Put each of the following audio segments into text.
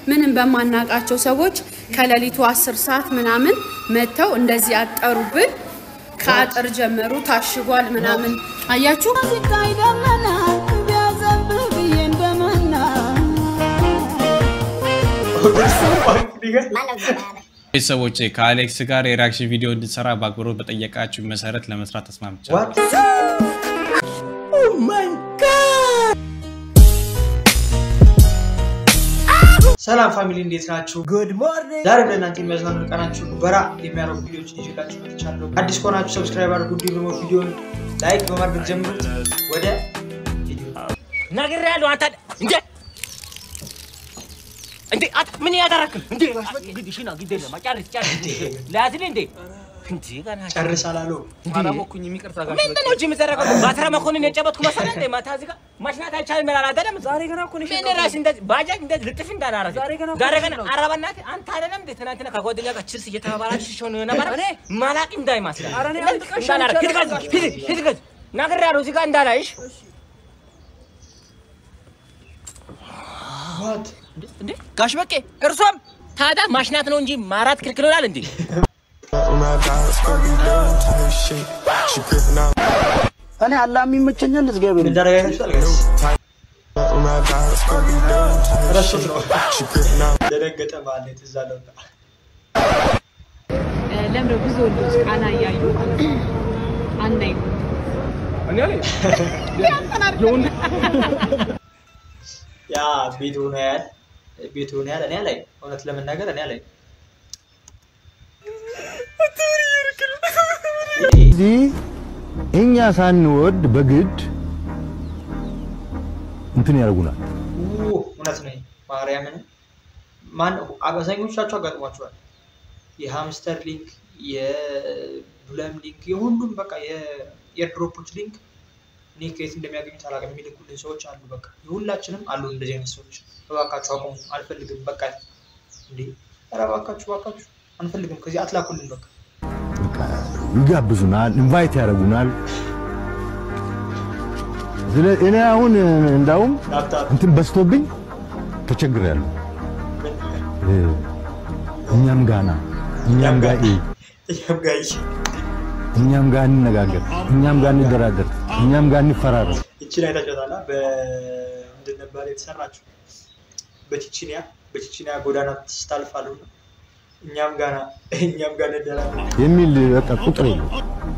ምንም በማናቃቸው ሰዎች ከሌሊቱ አስር ሰዓት ምናምን መጥተው እንደዚህ አጠሩብን። ከአጥር ጀመሩ ታሽጓል ምናምን አያችሁ። ሲታይ ደመና ቢያዘንብህ ብዬ እንደመና ቤተሰቦቼ ከአሌክስ ጋር የሪያክሽን ቪዲዮ እንድንሰራ በአክብሮት በጠየቃችሁ መሰረት ለመስራት ተስማምቻለሁ። ሰላም ፋሚሊ እንዴት ናችሁ? ጉድ ሞርኒንግ። ዛሬ ለእናንተ የሚያዝናኑ ቀናችሁ በራ የሚያደርጉ ቪዲዮዎችን ይዤላችሁ መጥቻለሁ። አዲስ ከሆናችሁ ሰብስክራይብ አድርጉ፣ እንዲሁም ደግሞ ቪዲዮን ላይክ በማድረግ ጀምሩት። ወደ ቪዲዮ ነግሬሃለሁ። አንተ እንዴ እንዴ አት ምን ያደረክል እንዴ ግድ ሽና ግድ የለም ጨርስ ጨርስ ላዝል እንዴ እንዴ ገና ጨርስ አላለው። አላወኩኝ የሚቅርታ ጋር ምንድን ነው እጅ የምትዘረገው? ባትራ መኮንን የጨበጥኩ መሰለህ እንዴ? ማታ እዚህ ጋር ማሽናት አይቻልም ይላል አይደለም? ዛሬ ገና እኮ ነው ምን ራስህ እንደዚህ ባጃጅ እንደዚህ ልጥፍ እንዳላረግ ዛሬ ገና ዛሬ ገና ኧረ በእናትህ አንተ አይደለም እንዴ ትናንትና ከጓደኛ ጋር ችርስ እየተባባላችሁ ሲሆን ነበር ማላቅ እንዳይመስልህ እንዳላረግ ሂድ ከዚህ ሂድ ሂድ ከዚህ ነግሬሃለሁ። እዚህ ጋር እንዳላይሽ ዋት እንዴ ጋሽ በቄ እርሷም ታዲያ ማሽናት ነው እንጂ ማራት ክልክል ይላል እንዴ? እኔ አላ የሚመቸኛል እግዚአብሔር እንዳረጋ አይታችኋል ጋይስ? ረሱት ነው ደነገጠ ማለት ትዝ አለው። ለምደ ብዙ ወንዶች ቃና እያዩ አናይ ያ ቤት ሆኖ ያህል ቤት ሆኖ ያህል እኔ ላይ እውነት ለመናገር እኔ ላይ እዚህ እኛ ሳንወድ በግድ እንትን ያደርጉናል። እውነት ነው። ማርያምን ማን አብዛኞቻችሁ አጋጥሟችኋል። የሃምስተር ሊንክ፣ የዱለም ሊንክ፣ የሁሉም በቃ የኤርድሮፖች ሊንክ እኔ ከየት እንደሚያገኙት አላውቅም። የሚልኩልን ሰዎች አሉ። በቃ የሁላችንም አሉ እንደዚህ አይነት ሰዎች። እባካችሁ አቁሙ፣ አልፈልግም። በቃ እንዴ! ኧረ እባካችሁ እባካችሁ አንፈልግም። ከዚህ አትላኩልን። በቃ በቃ ይጋብዙናል፣ ኢንቫይት ያደርጉናል። ስለ እኔ አሁን እንዳውም ላፕታፕ እንትን በዝቶብኝ ተቸግሬያለሁ። እ፣ እኛም ጋና እኛም ጋ ኢ እኛም ጋር ይህ እኛም ጋር እንነጋገር፣ እኛም ጋር እንደራደር፣ እኛም ጋር እንፈራረም። ይችን አይታችኋታል። በምንድን ነበር የተሰራችው? በቺቺኒያ በቺቺኒያ ጎዳና ስታልፋሉ እኛም ጋና እኛም ጋር እንደራለን። የሚል በቃ ቁጥር የለም።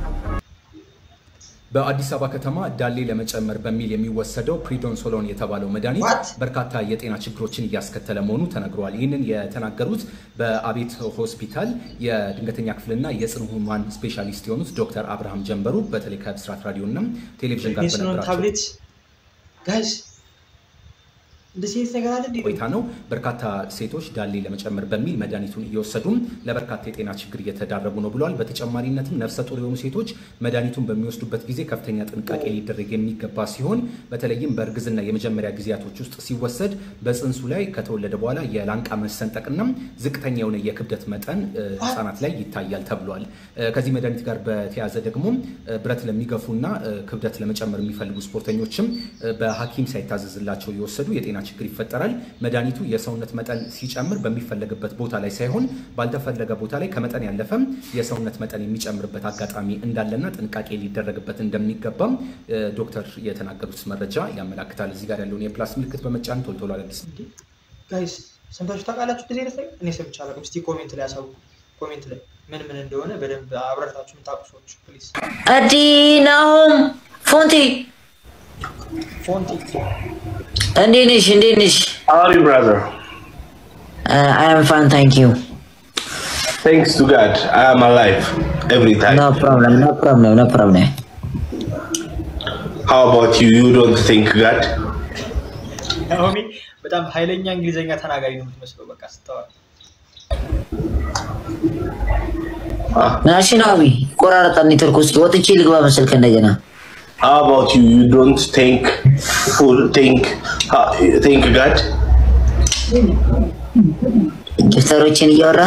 በአዲስ አበባ ከተማ ዳሌ ለመጨመር በሚል የሚወሰደው ፕሪዶንሶሎን የተባለው መድኃኒት What? በርካታ የጤና ችግሮችን እያስከተለ መሆኑ ተነግሯል። ይህንን የተናገሩት በአቤት ሆስፒታል የድንገተኛ ክፍልና የጽኑ ህሙማን ስፔሻሊስት የሆኑት ዶክተር አብርሃም ጀንበሩ በተለይ ከብስራት ራዲዮና ቴሌቪዥን ጋር የስኖን በነበራቸው ታብሌት ጋይስ እንደዚህ አይነት ነገር አለ እንዴ? ቆይታ ነው። በርካታ ሴቶች ዳሌ ለመጨመር በሚል መድኃኒቱን እየወሰዱም ለበርካታ የጤና ችግር እየተዳረጉ ነው ብለዋል። በተጨማሪነትም ነፍሰ ጡር የሆኑ ሴቶች መድኃኒቱን በሚወስዱበት ጊዜ ከፍተኛ ጥንቃቄ ሊደረግ የሚገባ ሲሆን በተለይም በእርግዝና የመጀመሪያ ጊዜያቶች ውስጥ ሲወሰድ በጽንሱ ላይ ከተወለደ በኋላ የላንቃ መሰንጠቅና ዝቅተኛ የሆነ የክብደት መጠን እ፣ ህጻናት ላይ ይታያል ተብሏል። እ፣ ከዚህ መድኃኒት ጋር በተያያዘ ደግሞ እ፣ ብረት ለሚገፉና እ፣ ክብደት ለመጨመር የሚፈልጉ ስፖርተኞችም እ፣ በሐኪም ሳይታዘዝላቸው የወሰዱ የጤና ችግር ይፈጠራል። መድኃኒቱ የሰውነት መጠን ሲጨምር በሚፈለግበት ቦታ ላይ ሳይሆን ባልተፈለገ ቦታ ላይ ከመጠን ያለፈም የሰውነት መጠን የሚጨምርበት አጋጣሚ እንዳለና ጥንቃቄ ሊደረግበት እንደሚገባም እ፣ ዶክተር የተናገሩት መረጃ ያመላክታል። እዚህ ጋር ያለውን የፕላስ ምልክት በመጫን ቶሎ ቶሎ አዳዲስ ጋይስ ሰምታችሁ ታውቃላችሁ? እንደዚህ አይነት ነገር እኔ ሰምቼ አላውቅም። እስቲ ኮሜንት ላይ ያሳውቁ። ኮሜንት ላይ ምን ምን እንደሆነ በደንብ አብረታችሁ የምታውቁ ሰዎች ፕሊዝ። አዲ ናሆም ፎንቲ ፎንቲ እንዴት ነሽ? እንዴት ነሽ? How are you, brother? አይ አም ፋን ታንክ ዩ Thanks to God, I am alive every time. ኖ ፕሮብለም ኖ ፕሮብለም ኖ ፕሮብለም How about you? You don't think God? ናኦሚ በጣም ኃይለኛ እንግሊዝኛ ተናጋሪ ነው የምትመስለው። በቃ ስታወራ ናሽናዊ ቆራረጣ ኔትወርክ ውስጥ ወጥቼ ልግባ መሰልክ እንደገና How about you? You don't think full think uh, think God? ዶክተሮችን እያወራ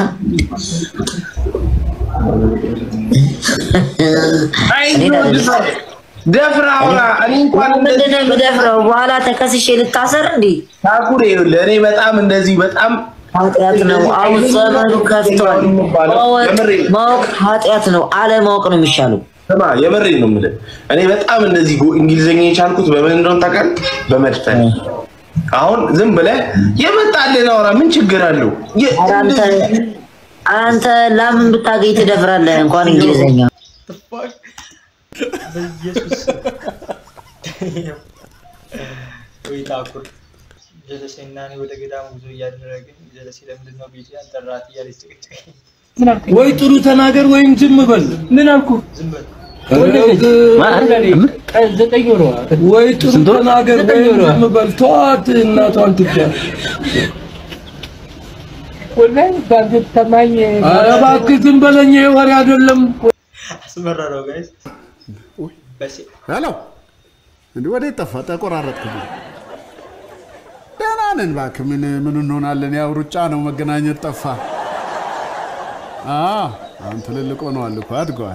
I እኔ know ዳር- this. ደፍራ አውራ። እኔ እንኳን ምንድን ነው የምደፍረው? በኋላ ተከስሼ ልታሰር እንዴ? ታኩር ይኸውልህ፣ እኔ በጣም እንደዚህ በጣም ኃጢአት ነው። አሁን ዘመኑ ከፍቷል። ማወቅ ማወቅ ኃጢአት ነው። አለማወቅ ነው የሚሻለው። ስማ የምሬን ነው የምልህ። እኔ በጣም እንደዚህ ጎ- እንግሊዝኛ የቻልኩት በምን እንደሆነ ታውቃለህ? በመድፈን አሁን ዝም ብለህ የመጣልን አውራ፣ ምን ችግር አለው? የ- ኧረ አንተ አንተ ለምን ብታገኝ ትደፍራለህ? እንኳን እንግሊዘኛ በኢየሱስ ወይ ታኩር ጀለሴና እኔ ወደ ገዳሙ ጉዞ እያደረግን ጀለሴ ለምንድን ነው ቤቴ ያልጠራት እያለች ጭቅጭቅ ወይ ጥሩ ተናገር ወይም ዝም በል። ምን አልኩ? ዝም በል ዘጠኝ ወሯ ወይ ጥሩ ተናገር ወይም ዝም በል። ተዋት እናቷን ትብዳ። ወላሂ ባንተ ተማኝ። ኧረ እባክህ ዝም በለኝ። ይሄ ወሬ አይደለም። አስመረረው ጋይስ በሴ ሄሎ፣ እንዴ ወዴት ጠፋ? ተቆራረጥክብኝ። ደህና ነን እባክህ። ምን ምን እንሆናለን? ያው ሩጫ ነው፣ መገናኘት ጠፋ። አዎ አሁን ትልልቅ ሆነዋል እኮ አድገዋል።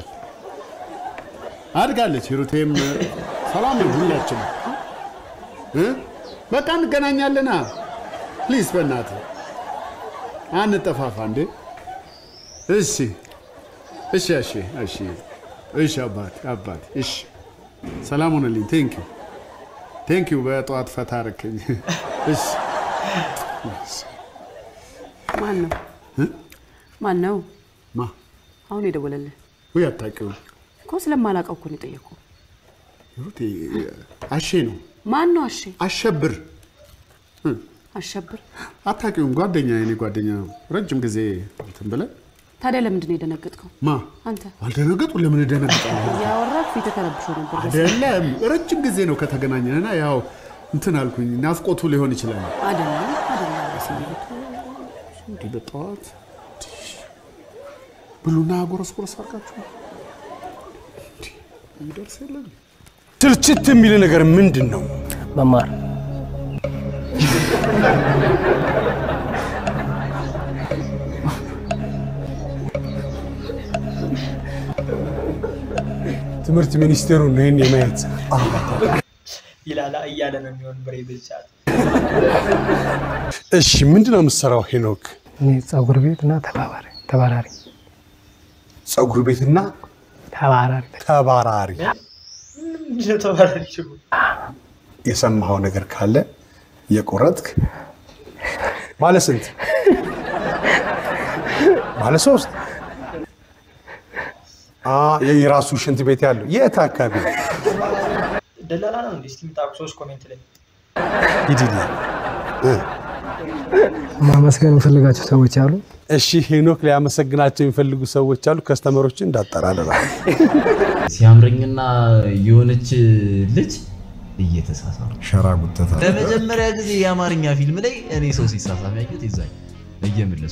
አድጋለች። ሂሩቴም ሰላም ነው ሁላችንም እ በቃ እንገናኛለና ፕሊዝ፣ በእናትህ አንጠፋፋ እንዴ። እሺ እሺ እሺ እሺ እሺ አባት አባት እሺ ሰላም ሆነልኝ። ቴንክ ዩ ቴንክ ዩ በጠዋት ፈታ አረከኝ። እሺ ማን ነው እ? ማን ነው ማ አሁን የደወለልህ? ወይ አታውቂውም? እኮ ስለማላውቀው እኮ ነው የጠየኩህ። ሂሩቴ አሼ ነው ማን ነው አሼ? አሸብር እ፣ አሸብር። አታውቂውም? ጓደኛ የኔ ጓደኛ ነው። ረጅም ጊዜ እንትን ብለን ታዲያ ለምንድን ነው የደነገጥከው? ማ አንተ አልደነገጡ ለምን እደነግጣለሁ? ያወራህ ፊትህ ተረብሾ ነበር። አይደለም ረጅም ጊዜ ነው ከተገናኘንና ያው እንትን አልኩኝ። ናፍቆቱ ሊሆን ይችላል። አይደለም አይደለም በስሜቱ እንዲህ በጠዋት ብሉና ጎረስ ጎረስ አድርጋችሁ እንዲህ የሚደርስ የለም። ትልችት የሚል ነገር ምንድን ነው? መማር ትምህርት ሚኒስቴሩ ነው ይህን የማየት ይላላ እያለ ነው የሚሆን ብሬ በዚህ ሰዓት እሺ፣ ምንድን ነው የምትሰራው ሄኖክ? እኔ ፀጉር ቤት እና ተባባሪ ተባራሪ ፀጉር ቤትና ተባራሪ ተባራሪ። ምንድን ነው ተባራሪ ችግሩ? የሰማኸው ነገር ካለ የቆረጥክ ባለ ስንት? ባለ ሶስት አ የራሱ ሽንት ቤት ያለው የት አካባቢ ነው? ደላላ ነው እንዴ? እስቲ የምታውቁ ሰዎች ኮሜንት ላይ ሂድልኝ እ ማመስገን የምፈልጋቸው ሰዎች አሉ። እሺ ሄኖክ ሊያመሰግናቸው የሚፈልጉ ሰዎች አሉ። ከስተመሮችን እንዳጠራልላ ሲያምረኝና የሆነች ልጅ እየተሳሳሙ ሸራ ጉተታ ለመጀመሪያ ጊዜ የአማርኛ ፊልም ላይ እኔ ሰው ሲሳሳም ያየሁት የዛኝ እየመለሱ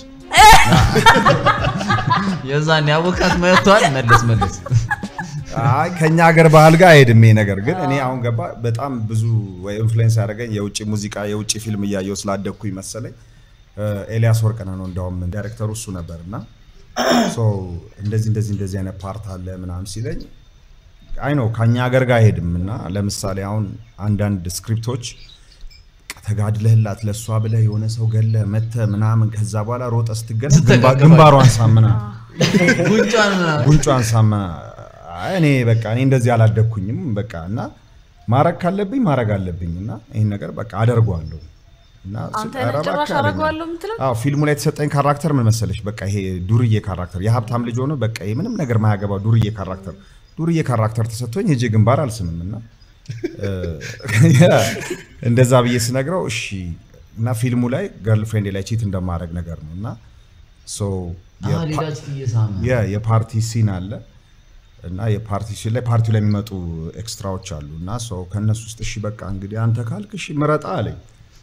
የዛን ያወቃት መጥቷል። መለስ መለስ አይ ከኛ ሀገር ባህል ጋር አይሄድም ይሄ ነገር። ግን እኔ አሁን ገባ በጣም ብዙ ኢንፍሉዌንስ ያደረገኝ የውጭ ሙዚቃ የውጭ ፊልም እያየው ስላደግኩኝ መሰለኝ እ፣ ኤልያስ ወርቅነህ ነው እንዳውም ዳይሬክተሩ እሱ ነበር እና ሶ እንደዚህ እንደዚህ እንደዚህ አይነት ፓርት አለ ምናምን ሲለኝ አይ ነው ከኛ ሀገር ጋር አይሄድም እና ለምሳሌ አሁን አንዳንድ ስክሪፕቶች ተጋድለህላት ለእሷ ብለህ የሆነ ሰው ገለ መተ ምናምን ከዛ በኋላ ሮጠ ስትገለ ግንባ- ግንባሯን ሳምና ጉንጯን ምናምን ጉንጯን ሳምና አይ እኔ በቃ እኔ እንደዚህ አላደግኩኝም በቃ እና ማድረግ ካለብኝ ማድረግ አለብኝ እና ይህን ነገር በቃ አደርገዋለሁ እና አንተ ኧረ ነህ ጭራሽ እባክህ አለኝ። አደርገዋለሁ የምትለው? አዎ ፊልሙ ላይ የተሰጠኝ ካራክተር ምን መሰለሽ በቃ ይሄ ዱርዬ ካራክተር የሀብታም ልጅ ሆኖ በቃ ይሄ ምንም ነገር ማያገባው ዱርዬ ካራክተር ዱርዬ ካራክተር ተሰጥቶኝ ሄጄ ግንባር አልስምም እና እ፣ እንደዛ ብዬ ስነግረው እሺ እና ፊልሙ ላይ ገርል ፍሬንድ ላይ ቺት እንደማድረግ ነገር ነው እና ሶ አዎ፣ የፓ- ሌላች እየሳመ የ- የፓርቲ ሲን አለ እና የፓርቲ ሲን ላይ ፓርቲው ላይ የሚመጡ ኤክስትራዎች አሉ እና ሰው ከእነሱ ውስጥ እሺ በቃ እንግዲህ አንተ ካልክ እሺ ምረጣ አለኝ።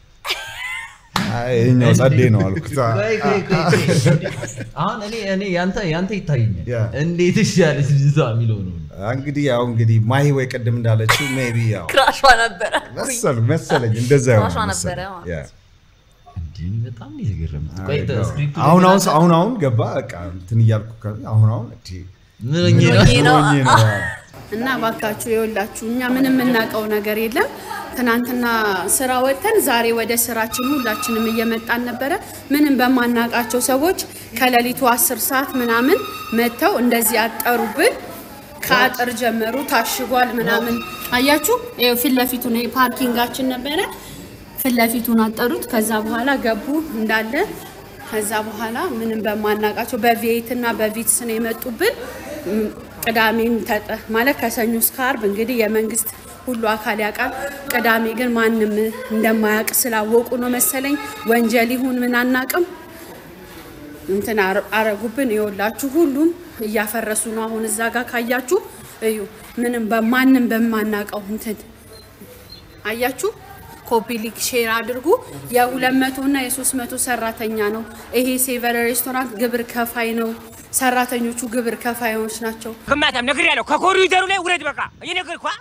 አይ ይኸኛው ጸዴ ነው አልኩት። ቆይ ቆይ ቆይ ቆይ። አሁን እኔ እኔ ያንተ ያንተ ይታየኛል እንዴት እሺ ያለች ልጅቷ የሚለው ነው እንግዲህ ያው እንግዲህ ማሂ ወይ ቅድም እንዳለችው ሜቢ ያው ክራሿ ነበረ መሰሉ መሰለኝ እንደዛ ክራሿ ይሆናል ነበረ መሰለኝ። ማለት ያ። እንዲህ በጣም ነው የተገረምኩት። አይ ቆይ ነው። ስክሪፕቱ አሁን አሁን ለምን አሁን አሁን ገባ በቃ እንትን እያልኩ ከ- አሁን አሁን እንዴ ምን ሆኜ ነው? ምን ሆኜ ነው? እና ባካችሁ የወላችሁ እኛ ምንም የምናውቀው ነገር የለም። ትናንትና ስራ ወጥተን ዛሬ ወደ ስራችን ሁላችንም እየመጣን ነበረ። ምንም በማናውቃቸው ሰዎች ከሌሊቱ አስር ሰዓት ምናምን መጥተው እንደዚህ አጠሩብን። ከአጥር ጀመሩ። ታሽጓል ምናምን አያችሁ። ይኸው ፊት ለፊቱ ነው ፓርኪንጋችን ነበረ። ፊት ለፊቱን አጠሩት። ከዛ በኋላ ገቡ እንዳለ። ከዛ በኋላ ምንም በማናውቃቸው በቪኤት እና በቪትስ ነው የመጡብን። ም፣ ቅዳሜም ተጠ ማለት ከሰኞ እስከ አርብ እንግዲህ የመንግስት ሁሉ አካል ያውቃል። ቅዳሜ ግን ማንም እንደማያውቅ ስላወቁ ነው መሰለኝ ወንጀል ይሁን ምን አናውቅም እንትን አረ- አረጉብን። ይኸውላችሁ ሁሉም እያፈረሱ ነው። አሁን እዛ ጋር ካያችሁ እዩ፣ ምንም በማንም በማናውቀው እንትን አያችሁ። ኮፒ ሊክ ሼር አድርጉ። የሁለት መቶ እና የሶስት መቶ ሰራተኛ ነው ይሄ ሴቨር ሬስቶራንት ግብር ከፋይ ነው። ሰራተኞቹ ግብር ከፋዮች ናቸው። ግማታም ነግሬያለሁ። ከኮሪደሩ ላይ ውረድ። በቃ እየነገርኩህ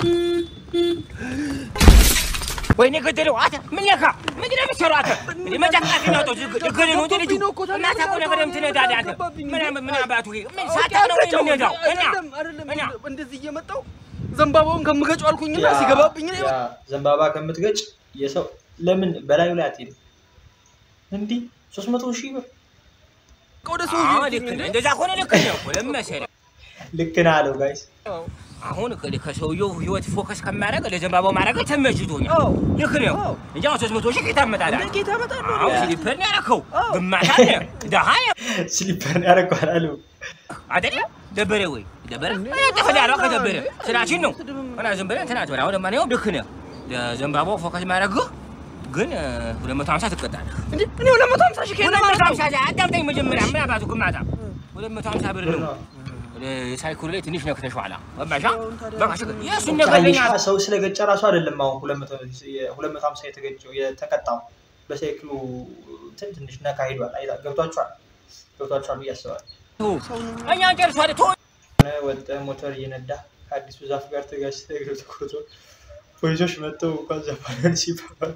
ወይኔ ገደለው። አንተ ምን ነካ? ምንድን ነው የምትሰራው አንተ? እንደ መጫቃት ነው ተው እግር ነው እንጂ ልጁ እናታውቀው ነገር የምትነዳለህ አንተ። ምን ምን አባቱ ይሄ ምን ሳታውቅ ነው የምትነዳው? እና እና እንደዚህ እየመጣው ዘንባባውን ከምገጨው አልኩኝና ያ- ሲገባብኝ ነው ያ ዘንባባ ከምትገጭ የሰው ለምን በላዩ ላይ አትሄድም? እንዲህ ሶስት መቶ ሺህ ብር ወደ አዎ፣ ልክ ነህ። እንደዛ ከሆነ ልክ ነው እኮ ለምን መሰለህ? ልክ ነህ አለው ጋይስ። አሁን ከ- ከሰውየው ህይወት ፎከስ ከማድረግ ለዘንባባው ማድረግ ተመችቶኛል። ልክ ነው እንጂ አሁን ሶስት መቶ ሺህ ጌታ መጣለህ። አዎ ስሊፐር ነው ያደረከው። ግማታ ነህ ደሃ ነህ። ስሊፐር ነው ያደረገው አላለው አይደለ? ደበረ ወይ ደበረ ተፈዳራ ከደበረ ስራችን ነው እና ዝም ብለህ እንትን አትበል። አሁን ለማንኛውም ልክ ነህ። ለዘንባባው ፎከስ ማድረግህ ግን ሁለት መቶ ሀምሳ ትቀጣለህ። እንዴ እኔ ሁለት መቶ ሀምሳ ሺህ ከየት ሁለት መቶ አመጣሁ? ሀምሳ አዳምጠኝ መጀመሪያ ምን አባቱ ግማታ ሁለት መቶ ሀምሳ ብር ነው። ሳይክሉ ላይ ትንሽ ነክተሽዋላ። ገባሻ? በቃ ችግር የእሱን ነገር ለኛ ቃይሻ ሰው ስለገጨ ራሱ አይደለም አሁን ሁለት መቶ ሁለት መቶ ሀምሳ የተገጨው የተቀጣው በሳይክሉ እንትን ትንሽ ነካ ሄዷል። አይታ ገብቷችኋል ገብቷችኋል ብዬ አስባለሁ። እኛን ጨርሷል። ቶ ሆነ ወጠ ሞተር እየነዳ ከአዲሱ ዛፍ ጋር ተጋጭተህ እግር ተቆርጦ ፖሊሶች መጥተው እንኳን ዘፋን ሲባባል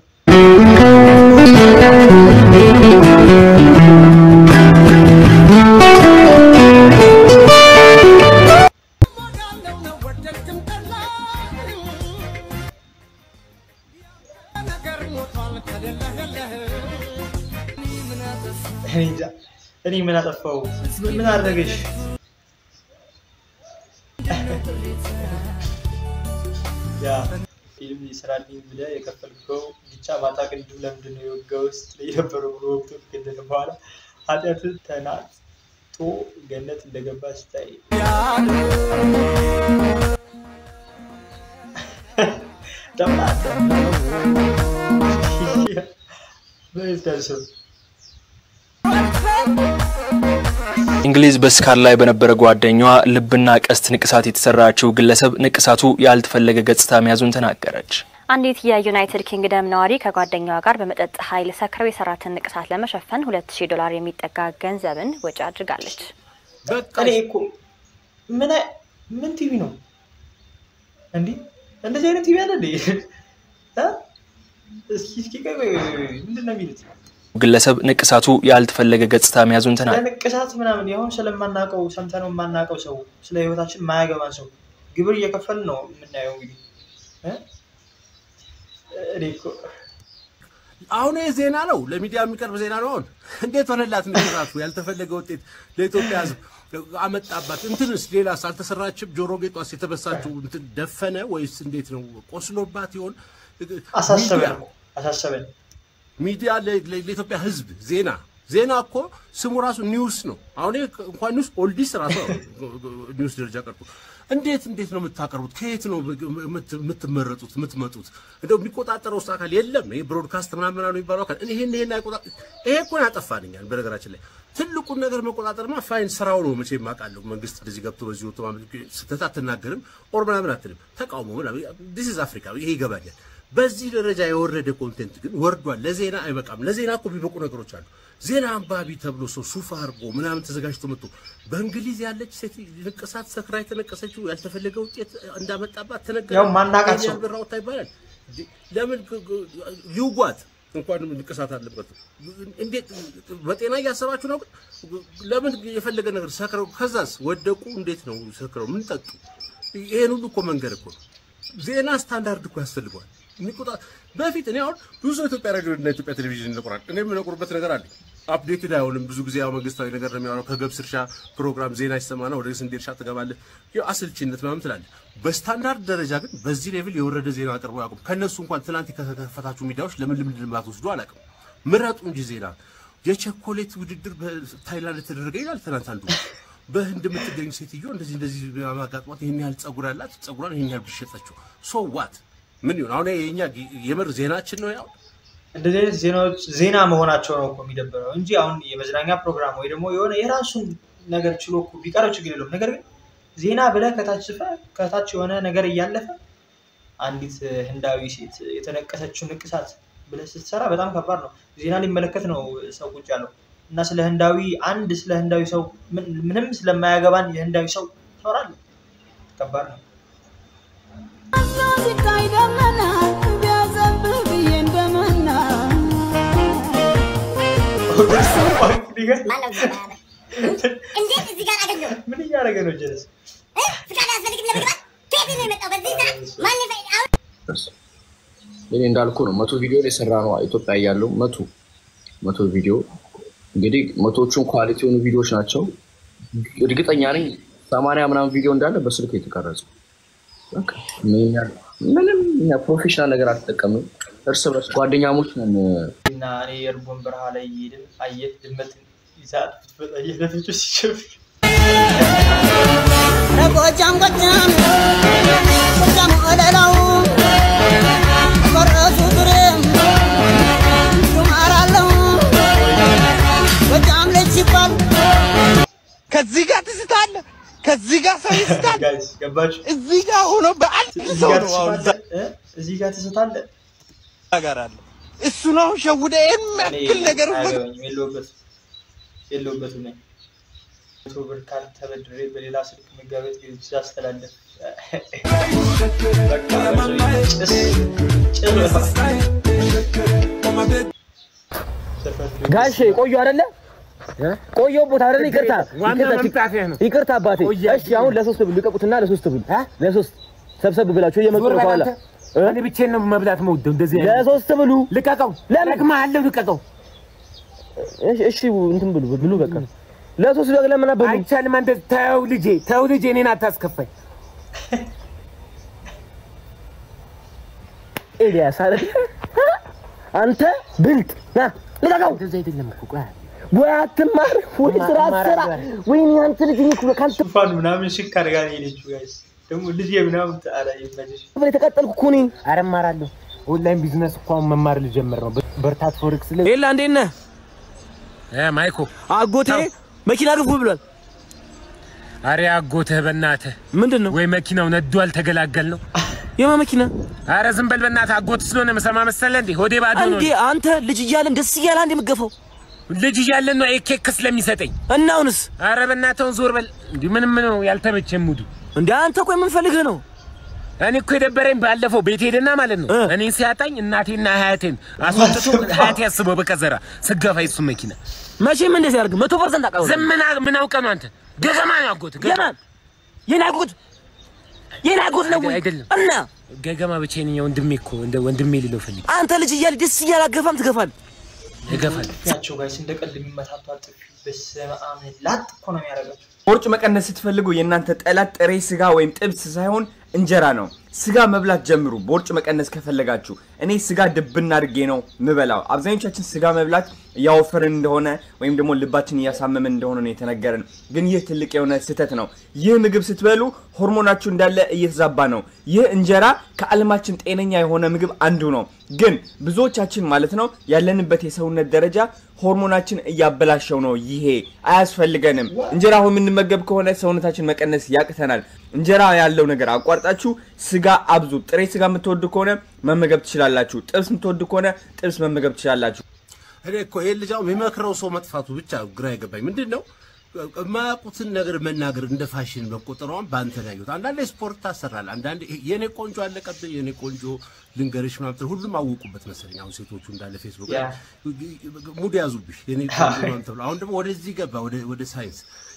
እኔ እንጃ። እኔ ምን አጠፋው? ምን አደረገሽ? ያ ፊልም ይስራልኝ ብለህ የከፈልከው ብቻ ማታ ቅድም ለምንድን ነው የወጋው ስትለኝ የነበረው ብሎ ወቅቶ ከገደለ በኋላ ኃጢአትን ተናጦ ገነት እንደገባ ስታይ ደምናተ በስዳሰብ እንግሊዝ በስካር ላይ በነበረ ጓደኛዋ ልብና ቀስት ንቅሳት የተሰራችው ግለሰብ ንቅሳቱ ያልተፈለገ ገጽታ መያዙን ተናገረች። አንዲት የዩናይትድ ኪንግደም ነዋሪ ከጓደኛዋ ጋር በመጠጥ ኃይል ሰክረው የሰራትን ንቅሳት ለመሸፈን ሁለት ሺህ ዶላር የሚጠጋ ገንዘብን ወጪ አድርጋለች። እኔ እኮ ምን አይ- ምን ቲቪ ነው እንዲህ እንደዚህ አይነት ቲቪ አለ እንዴ? እ? እስኪ እስኪ ቆይ ቆይ ቆይ ቆይ፣ ምንድን ነው የሚሉት? ግለሰብ ንቅሳቱ ያልተፈለገ ገጽታ መያዙን ተናገረች። ለንቅሳት ምናምን ያሁን ስለማናውቀው ሰምተነው የማናውቀው ሰው ስለ ህይወታችን የማያገባን ሰው ግብር እየከፈል ነው የምናየው። እንግዲህ እ? እኔ እኮ አሁን ይህ ዜና ነው፣ ለሚዲያ የሚቀርብ ዜና ነው። አሁን እንዴት ሆነላት ንቅሳቱ? ያልተፈለገ ውጤት ለኢትዮጵያ ህዝብ አመጣባት። እንትንስ ሌላስ አልተሰራችም? ጆሮ ጌጧስ የተበሳችው እንትን ደፈነ ወይስ እንዴት ነው? ቆስሎባት ይሆን? አሳሰበን እኮ አሳሰበን። ሚዲያ ለ- ለ- ለኢትዮጵያ ህዝብ ዜና ዜና እኮ ስሙ ራሱ ኒውስ ነው። አሁን ይሄ እንኳን ኒውስ ኦልዲስ ራሱ ኒውስ ደረጃ ቀርቶ እንዴት እንዴት ነው የምታቀርቡት? ከየት ነው የምት- የምትመረጡት የምትመጡት? እንደው የሚቆጣጠረው ውስጥ አካል የለም። ይሄ ብሮድካስት ምናምን ምናምን የሚባለው አካል ይሄን ይሄን አይቆጣ ይሄ እኮ ነው ያጠፋንኛል። በነገራችን ላይ ትልቁን ነገር መቆጣጠርማ ፋይን ስራው ነው። መቼም አውቃለሁ መንግስት እንደዚህ ገብቶ በዚህ ወጥቶ ማለት ስህተት አትናገርም ኦር ምናምን አትልም። ተቃውሞ ምናምን ዲስ ኢዝ አፍሪካ ይሄ ይገባኛል። በዚህ ደረጃ የወረደ ኮንቴንት ግን ወርዷል። ለዜና አይበቃም። ለዜና እኮ የሚበቁ ነገሮች አሉ። ዜና አንባቢ ተብሎ ሰው ሱፍ አድርጎ ምናምን ተዘጋጅቶ መጥቶ በእንግሊዝ ያለች ሴት ንቅሳት ሰክራ የተነቀሰችው ያልተፈለገ ውጤት እንዳመጣባት ተነገረ። ያው ማናቃት ሰው። ብር አውጥታ ይባላል። ለምን ግ- ግ- ይውጓት እንኳን ንቅሳት አለበት። እንዴት በጤና እያሰባችሁ ነው? ግን ለምን የፈለገ ነገር ሰክረው ከዛስ ወደቁ? እንዴት ነው ሰክረው ምን ጠጡ? ይሄን ሁሉ እኮ መንገድ እኮ ነው። ዜና ስታንዳርድ እኮ ያስፈልገዋል። የሚቆጣ በፊት እኔ አሁን ብዙ ኢትዮጵያ ሬዲዮ እና ኢትዮጵያ ቴሌቪዥን ይነቁራል። እኔ የምነቁርበት ነገር አለ። አፕዴትድ አይሆንም። ብዙ ጊዜ ያው መንግስታዊ ነገር ነው የሚያወራው። ከገብስ እርሻ ፕሮግራም ዜና ይሰማና ወደ ስንዴ እርሻ ትገባለህ። ያው አሰልቺነት ምናምን ትላለህ። በስታንዳርድ ደረጃ ግን በዚህ ሌቭል የወረደ ዜና አቅርቦ ያውቁም። ከእነሱ እንኳን ትናንት ከተከፈታችሁ ሚዲያዎች ለምን ልምድ ልማት ወስዶ አላውቅም። ምረጡ እንጂ ዜና የቸኮሌት ውድድር በታይላንድ የተደረገ ይላል ትናንት አንዱ በህንድ የምትገኝ ሴትዮ እንደዚህ እንደዚህ ማጋጥሟት ይህን ያህል ጸጉር ያላት ጸጉሯን ይህን ያህል ቢሸጠችው ሶ ዋት ምን ይሁን አሁን የኛ የምር ዜናችን ነው ያው እንደዚህ አይነት ዜናዎች ዜና መሆናቸው ነው እኮ የሚደብረው እንጂ አሁን የመዝናኛ ፕሮግራም ወይ ደግሞ የሆነ የራሱን ነገር ችሎ እኮ ቢቀርብ ችግር የለውም። ነገር ግን ዜና ብለህ ከታች ጽፈህ ከታች የሆነ ነገር እያለፈ አንዲት ህንዳዊ ሴት የተነቀሰችው ንቅሳት ብለህ ስትሰራ በጣም ከባድ ነው። ዜና ሊመለከት ነው ሰው ቁጭ ያለው እና ስለ ህንዳዊ አንድ ስለ ህንዳዊ ሰው ምንም ስለማያገባን የህንዳዊ ሰው ትኖራለህ። ከባድ ነው። ሲታይ ደመና ቢያዘንብህ ብዬ እንደመና እንዴት እዚህ ጋር አገኘው? ምን እያደረገ ነው ጀለስ? ፍቃድ አያስፈልግም ለመግባት? ከየት ነው የመጣው? በዚህ ሰዓት ማን ይፈ- አሁን እኔ እንዳልኩ ነው መቶ ቪዲዮ ላይ የሰራ ነው ኢትዮጵያ እያለሁ መቶ መቶ ቪዲዮ እንግዲህ መቶቹን ኳሊቲ የሆኑ ቪዲዮዎች ናቸው። እርግጠኛ ነኝ ሰማንያ ምናምን ቪዲዮ እንዳለ በስልክ የተቀረጸ በቃ ምንም ያለ- ምንም እኛ ፕሮፌሽናል ነገር አልተጠቀምም። እርስ በርስ ጓደኛሞች ነን። እና እኔ የእርቦን በረሃ ላይ እየሄድን አየህ ድመት ይዛት ብትመጣ እየለፈች ሲሸፍር ጎጃም ጎጃም ጎጃም ወለላው ፈረሱ ዙሬም ሹማራለው ጎጃም ልጅ ሲባል ከዚህ ጋር ትስታለ፣ ከዚህ ጋር ሰው ይስታል። ጋይስ ገባችሁ? እዚህ ጋር ሆኖ በአንድ እዚህ ሰው ጋር ነው አሁን ትስታለህ እ? እዚህ ጋር ትስታለህ። ጋር አለ እሱ ነው ሸውደ ይህን እኔ ያክል ነገር አያገባኝም፣ የለሁበትም የለሁበትም ነኝ። መቶ ብር ካርድ ተበድሬ በሌላ ስልክ መጋበት ጊዜ አስተላለፍ ጋሼ ቆዩ አይደለ? ቆየው ቦታ አይደለ? ይቅርታ ዋና ይቅርታ፣ መምጣትህ ነው። ይቅርታ አባቴ። እሺ አሁን ለሶስት ብሉ ልቀቁትና ለሶስት ብሉ ለሶስት ሰብሰብ ብላችሁ እየመጡ ነው ከኋላ እኔ ብቻዬን ነው መብላት መውደው እንደዚህ አይነት ለሶስት ብሉ። ልቀቀው፣ እለቅምሃለሁ፣ ልቀቀው። እሺ እሺ እንትን ብሉ ብሉ በቃ ለሶስት በግ ለምን አበሉ? አይቻልም። አንተ ተው ልጄ፣ ተው ልጄ፣ እኔን አታስከፋኝ። ኤልያስ አይደል? አንተ ብልጥ ና ልቀቀው። እንደዚህ አይደለም እኮ ቆይ ወይ አትማር ወይ ስራ ስራ ወይ አንተ ልጅ እኮ ካንተ ፋን ምናምን ሽክ አድርጋ ነው የሄደችው። ጋይስ ደግሞ ልጄ ምናምን አላ ይመችሽ። ብለህ የተቀጠልኩ እኮ እኔ ኧረ እማራለሁ። ኦንላይን ቢዝነስ እኮ አሁን መማር ልጀምር ነው። በርታት ፎሬክስ ላይ ኤላ እንዴት ነህ? ማይኮ አጎቴ መኪና ግፉ ብሏል። አሬ አጎትህ በእናትህ ምንድን ነው ወይ መኪናው ነዶ አልተገላገል ነው። የማ መኪና? አረ ዝም በል በእናትህ። አጎት ስለሆነ መሰማ መሰለህ እንዴ? ሆዴ ባዶ ነው። እንዴ አንተ ልጅ እያለን ደስ እያለ አንድ የምገፋው ልጅ እያለን ነው ኬክ ስለሚሰጠኝ። እና አሁንስ? አረ በእናትህ ዞር በል። እንዲህ ምንም ነው ያልተመቸኝ ሙዱ። እንዴ አንተ ቆይ ምን ፈልገህ ነው? እኔ እኮ የደበረኝ ባለፈው ቤት ሄደና ማለት ነው እኔን ሲያጣኝ እናቴና ሀያቴን አስወጥቶ ሀያቴ ያስበው በቀዘራ ስገፋ የሱ መኪና መቼም እንደዚህ ያደርግ መቶ ፐርሰንት አውቃለሁ። ዝም ምን አ- ምን አውቀህ ነው አንተ? ገገማ ነው አጎት የማን የኔ አጎት የኔ አጎት ነው ወይ? አይደለም እና ገገማ ብቻዬን እኛ ወንድሜ እኮ እንደ ወንድሜ ሊለው ፈልግ አንተ ልጅ እያለ ደስ እያለ አገፋም ትገፋለህ። ይገፋል ናቸው ጋይስ እንደ ቀልድ የሚመታቱ ጥፊ በስመ አብ ላጥ እኮ ነው የሚያደርጋቸው። ቦርጭ መቀነስ ስትፈልጉ የእናንተ ጠላት ጥሬ ስጋ ወይም ጥብስ ሳይሆን እንጀራ ነው። ስጋ መብላት ጀምሩ፣ ቦርጭ መቀነስ ከፈለጋችሁ። እኔ ስጋ ድብና አድርጌ ነው ምበላው። አብዛኞቻችን ስጋ መብላት እያወፈርን እንደሆነ ወይም ደግሞ ልባችን እያሳመመን እንደሆነ ነው የተነገረን። ግን ይህ ትልቅ የሆነ ስህተት ነው። ይህ ምግብ ስትበሉ ሆርሞናችሁ እንዳለ እየተዛባ ነው። ይህ እንጀራ ከዓለማችን ጤነኛ የሆነ ምግብ አንዱ ነው። ግን ብዙዎቻችን ማለት ነው ያለንበት የሰውነት ደረጃ ሆርሞናችን እያበላሸው ነው። ይሄ አያስፈልገንም። እንጀራ አሁን የምንመገብ ከሆነ ሰውነታችን መቀነስ ያቅተናል። እንጀራ ያለው ነገር አቋርጣችሁ ስጋ አብዙ። ጥሬ ስጋ የምትወዱ ከሆነ መመገብ ትችላላችሁ። ጥብስ የምትወዱ ከሆነ ጥብስ መመገብ ትችላላችሁ። እኔ እኮ ይሄን ልጅ አሁን የሚመክረው ሰው መጥፋቱ ብቻ ግራ የገባኝ ምንድን ነው የማያውቁትን ነገር መናገር እንደ ፋሽን መቆጠሯን በአንተ ነው ያየሁት። አንዳንዴ ስፖርት ታሰራል፣ አንዳንዴ ይሄ የኔ ቆንጆ አለቀብኝ፣ የኔ ቆንጆ ልንገርሽ ምናምን ትል- ሁሉም አወቁበት መሰለኝ። አሁን ሴቶቹ እንዳለ ፌስቡክ ላይ ሙድ ያዙብሽ የኔ ቆንጆ ምናምን ተብሎ አሁን ደግሞ ወደዚህ ገባ ወደ ወደ ሳይንስ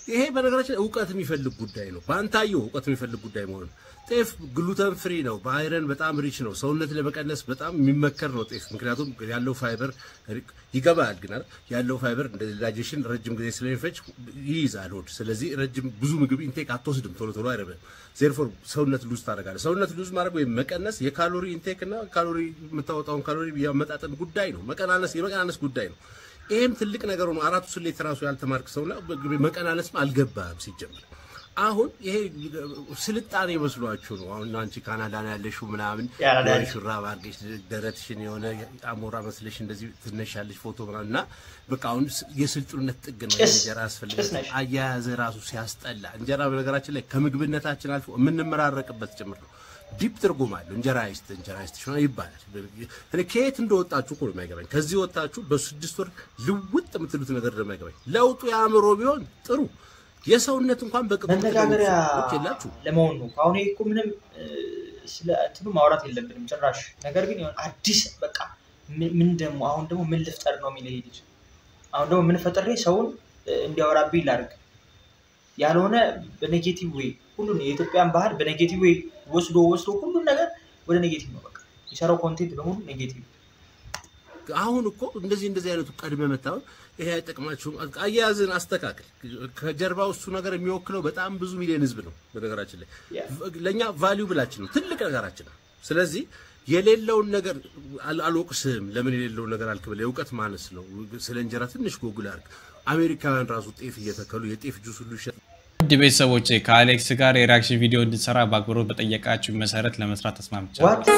ይሄ በነገራችን ላይ እውቀት የሚፈልግ ጉዳይ ነው። በአንታየው እውቀት የሚፈልግ ጉዳይ መሆኑ ነው። ጤፍ ግሉተን ፍሪ ነው። በአይረን በጣም ሪች ነው። ሰውነት ለመቀነስ በጣም የሚመከር ነው ጤፍ። ምክንያቱም ያለው ፋይበር ይገባል፣ ግን አይደል? ያለው ፋይበር እንደ ዳይጀሽን ረጅም ጊዜ ስለሚፈጅ ይይዛል ሆድ። ስለዚህ ረጅም ብዙ ምግብ ኢንቴክ አትወስድም፣ ቶሎ ቶሎ አይረብም። ዜርፎር ሰውነት ሉዝ ታደርጋለህ። ሰውነት ሉዝ ማድረግ ወይም መቀነስ የካሎሪ ኢንቴክ እና ካሎሪ የምታወጣውን ካሎሪ የመጣጠን ጉዳይ ነው። መቀናነስ የመቀናነስ ጉዳይ ነው። ይሄም ትልቅ ነገር ነው። አራቱ ስሌት ራሱ ያልተማርክ ሰውና መቀናነስም አልገባም ሲጀምር። አሁን ይሄ ስልጣኔ መስሏችሁ ነው። አሁን አንቺ ካናዳ ነው ያለሽው ምናምን ያራዳ የሆነ ልጅ። ሹራብ አድርገሽ ደረትሽን የሆነ አሞራ መስለሽ እንደዚህ ትነሻለሽ ፎቶ ምናምን እና በቃ አሁን ስ- የስልጡነት ጥግ ነው። ጭስ- እንጀራ ጭስ ያስፈልጋል። ነሽ። አያያዘ ራሱ ሲያስጠላ እንጀራ በነገራችን ላይ ከምግብነታችን አልፎ የምንመራረቅበት ጭምር ነው። ዲፕ ትርጉም አለው። እንጀራ ይስጥ እንጀራ ይስጥ ሽሆነ ይባላል። እኔ ከየት እንደወጣችሁ እኮ ነው የማይገባኝ። ከዚህ ወጣችሁ በስድስት ወር ልውጥ የምትሉት ነገር ነው የማይገባኝ። ለውጡ የአእምሮ ቢሆን ጥሩ የሰውነት እንኳን በቅጡ መነጋገሪያ ጥቅሞች የላችሁ ለመሆን ነው። አሁን ይሄ እኮ ምንም እ፣ ስለ እንትኑ ማውራት የለብንም ጭራሽ። ነገር ግን የሆነ አዲስ በቃ ምን ምን ደግሞ አሁን ደግሞ ምን ልፍጠር ነው የሚል ይሄ ልጅ። አሁን ደግሞ ምን ፈጥሬ ሰውን እ፣ እንዲያወራብኝ ላድርግ ያልሆነ በኔጌቲቭ ዌይ ሁሉን የኢትዮጵያን ባህል በኔጌቲቭ ዌይ ወስዶ ወስዶ ሁሉን ነገር ወደ ኔጌቲቭ ነው በቃ የሚሰራው ኮንቴንት በሙሉ ኔጌቲቭ አሁን እኮ እንደዚህ እንደዚህ አይነቱ ቀድመ መታወቅ ይሄ አይጠቅማችሁም። አያያዝን አስተካክል። ከጀርባው እሱ ነገር የሚወክለው በጣም ብዙ ሚሊዮን ህዝብ ነው። በነገራችን ላይ ለእኛ ቫሊዩ ብላችን ነው ትልቅ ነገራችን ነው። ስለዚህ የሌለውን ነገር አል- አልወቅስም። ለምን የሌለውን ነገር አልክ ብለህ የእውቀት ማነስ ነው። ስለ እንጀራ ትንሽ ጎግል አድርግ። አሜሪካውያን ራሱ ጤፍ እየተከሉ የጤፍ ጁስ ሁሉ ይሸጥ ውድ ቤተሰቦች ከአሌክስ ጋር የሪያክሽን ቪዲዮ እንድንሰራ በአክብሮት በጠየቃችሁ መሰረት ለመስራት ተስማምቻለሁ።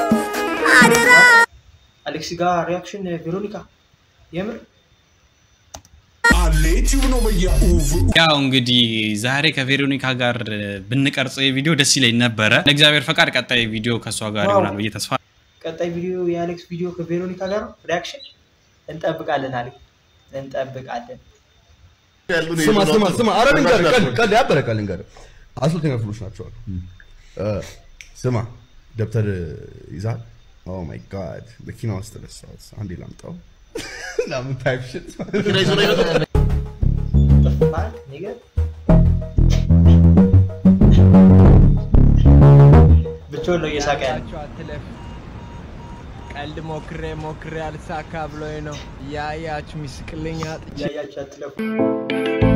አሌክስ ጋር ሪያክሽን ቬሮኒካ የምር ያው እንግዲህ ዛሬ ከቬሮኒካ ጋር ብንቀርጸው የቪዲዮ ደስ ይለኝ ነበረ። ለእግዚአብሔር ፈቃድ ቀጣይ ቪዲዮ ከእሷ ጋር ዋው። ይሆናል ብዬ ተስፋ ቀጣይ ቪዲዮ የአሌክስ ቪዲዮ ከቬሮኒካ ጋር ነው ሪያክሽን እንጠብቃለን አሌ እንጠብቃለን ስማ ስማ ስማ፣ ኧረ ልንገርህ፣ ቀልድ ቀልድ ያበረ ቀልድ ልንገርህ። አስልተኛ ክፍሎች ናቸው አሉ። እ፣ ስማ ደብተር ይዛል። ኦ ማይ ጋድ መኪና ውስጥ ረሳሁት። አንዴ ላምጣው። ለምን ታይፕ ሽት መኪና ይዞ ነው የመጣው? ጥፋት ነገር ብቻውን ነው እየሳቀ ያለ አትለፍ። ቀልድ ሞክሬ ሞክሬ አልሳካ ብሎኝ ነው። ያያችሁ ሚስቅልኝ አጥቼ እያያችሁ አትለፉ።